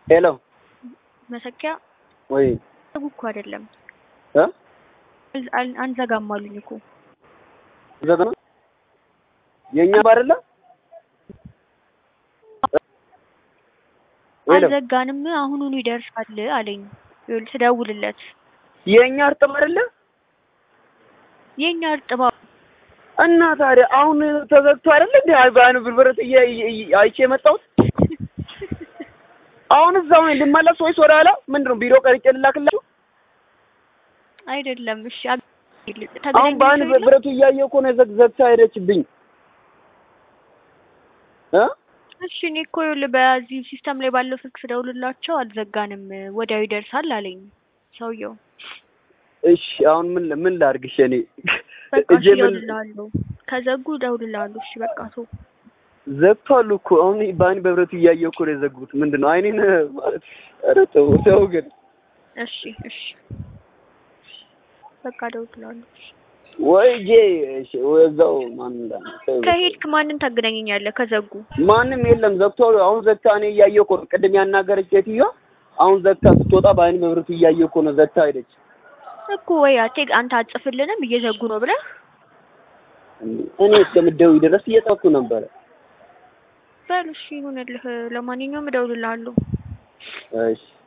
ሄሎ መሰኪያ ወይ ዘጉ እኮ አይደለም እ አል- አል- አንዘጋም አሉኝ እኮ ዘጋ የኛ ባደለ ሄሎ አልዘጋንም አሁኑኑ ይደርሳል አለኝ ይኸውልህ ስደውልለት የኛ እርጥብ አይደለ የኛ እርጥባ እና ታዲያ አሁን ተዘግቶ አይደለ እንዴ አይባን ብርብረት አይቼ የመጣሁት አሁን እዛው ነኝ ልመለስ ወይስ ወደ ኋላ ምንድን ነው ቢሮ ቀርጬ ልላክላችሁ አይደለም እሺ አግ- አሁን በአይን ተገናኝተው የለም? ብረቱ እያየሁ እኮ ነው ዘግ- ዘግታ ሄደችብኝ እ እሺ እኔ እኮ ይኸውልህ በዚህ ሲስተም ላይ ባለው ስልክ ስደውልላቸው አልዘጋንም ወዲያው ይደርሳል አለኝ ሰውየው እሺ አሁን ምን ምን ላድርግሽ እኔ በቃ እጄ እሺ ምን እደውልልሃለሁ ከዘጉ እደውልልሃለሁ እሺ በቃ ተው ዘግቷል እኮ አሁን በአይን በብረቱ እያየሁ እኮ ነው የዘጉት ምንድን ነው አይኔን ማለት ኧረ ተው ተው ግን እሺ እሺ በቃ እደውልልሃለሁ እሺ ወይ ጄ እሺ ወይ እዛው ማን እንዳለ ተው በቃ። ከሄድክ ማንን ታገናኘኛለህ ከዘጉ ማንም የለም ዘግቶ አሁን ዘግታ እኔ እያየሁ እኮ ነው ቅድም ያናገረች ሴትዮዋ አሁን ዘግታ ስትወጣ በአይን በብረቱ እያየሁ እኮ ነው ዘግታ ሄደች እኮ ወይ አቴ አንተ አጽፍልንም እየዘጉ ነው ብለህ እኔ እስከምትደውይ ድረስ እየጠበኩ ነበረ በል እሺ ይሁንልህ ለማንኛውም እደውልልሃለሁ እሺ